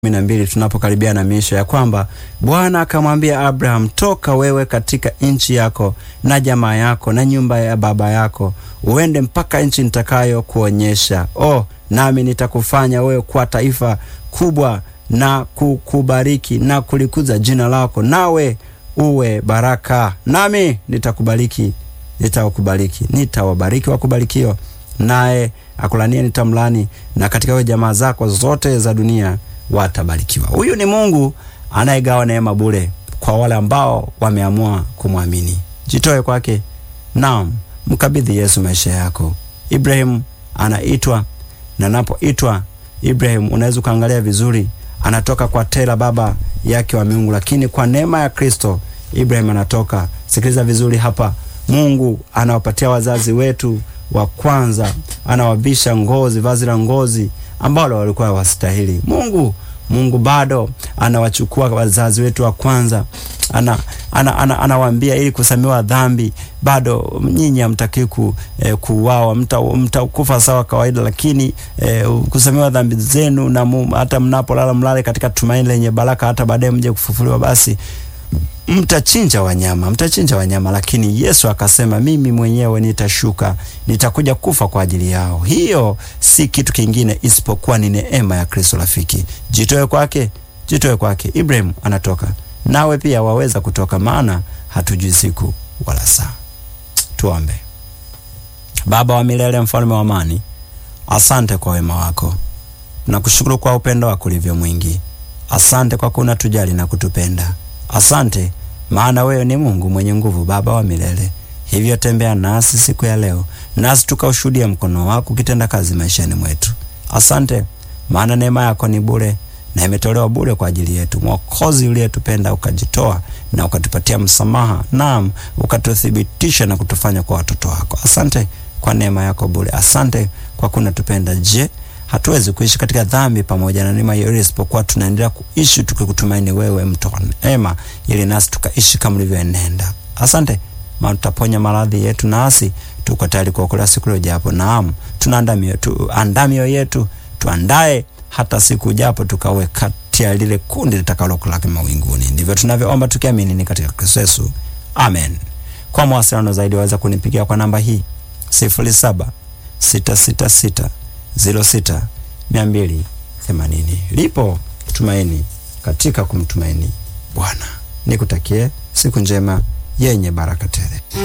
kumi na mbili tunapokaribia na miisho ya kwamba Bwana akamwambia Abraham, toka wewe katika nchi yako na jamaa yako na nyumba ya baba yako, uende mpaka nchi nitakayo kuonyesha. Oh, nami nitakufanya wewe kuwa taifa kubwa na kukubariki na kulikuza jina lako, nawe uwe baraka. Nami nitakubariki, nitawakubariki, nitawabariki wakubarikio, naye akulanie nitamlani, na katika wewe jamaa zako zote za dunia watabarikiwa. Huyu ni Mungu anayegawa neema bure kwa wale ambao wameamua kumwamini. Jitoe kwake, naam, mkabidhi Yesu maisha yako. Ibrahim anaitwa na napoitwa Ibrahim, unaweza ukaangalia vizuri, anatoka kwa Tera baba yake wa miungu, lakini kwa neema ya Kristo Ibrahim anatoka. Sikiliza vizuri hapa, Mungu anawapatia wazazi wetu wa kwanza, anawavisha ngozi, vazi la ngozi ambalo walikuwa hawastahili. Mungu Mungu bado anawachukua wazazi wetu wa kwanza, ana anawaambia ana, ana ili kusamewa dhambi, bado nyinyi hamtaki ku, eh, kuuawa, mtakufa mta sawa kawaida, lakini eh, kusamewa dhambi zenu na mu, hata mnapolala mlale katika tumaini lenye baraka, hata baadaye mje kufufuliwa, basi mtachinja wanyama, mtachinja wanyama. Lakini Yesu akasema, mimi mwenyewe nitashuka, nitakuja kufa kwa ajili yao. Hiyo si kitu kingine isipokuwa ni neema ya Kristo. Rafiki, jitoe kwake, jitoe kwake. Ibrahim anatoka, nawe pia waweza kutoka, maana hatujui siku wala saa. Tuombe. Baba wa milele, mfalme wa amani, asante kwa wema wako, nakushukuru kwa upendo wako ulivyo mwingi. Asante kwa kuna tujali na kutupenda Asante maana wewe ni Mungu mwenye nguvu, Baba wa milele. Hivyo tembea nasi siku ya leo, nasi tukaushuhudia mkono wako ukitenda kazi maishani mwetu. Asante maana neema yako ni bure na imetolewa bure kwa ajili yetu. Mwokozi uliyetupenda ukajitoa na ukatupatia msamaha, naam, ukatuthibitisha na kutufanya kwa watoto wako. Asante kwa neema yako bure. Asante kwa kunatupenda. Je, hatuwezi kuishi katika dhambi pamoja na neema hiyo isipokuwa tunaendelea kuishi tukikutumaini wewe, mto wa neema, ili nasi tukaishi kama ulivyoenenda. Asante maana tutaponya maradhi yetu, nasi tuko tayari kuokolea siku ile ijapo. Naam, tunaandaa mioyo tuandaa mioyo yetu, tuandae hata siku ijapo tukawe kati ya lile kundi litakalokulaki mawinguni. Ndivyo tunavyoomba tukiamini ni katika Kristo Yesu, amen. Kwa mawasiliano zaidi waweza kunipigia kwa namba hii sifuri saba sita sita sita ziro sita mia mbili themanini. Lipo tumaini katika kumtumaini Bwana. Nikutakie siku njema yenye baraka tele.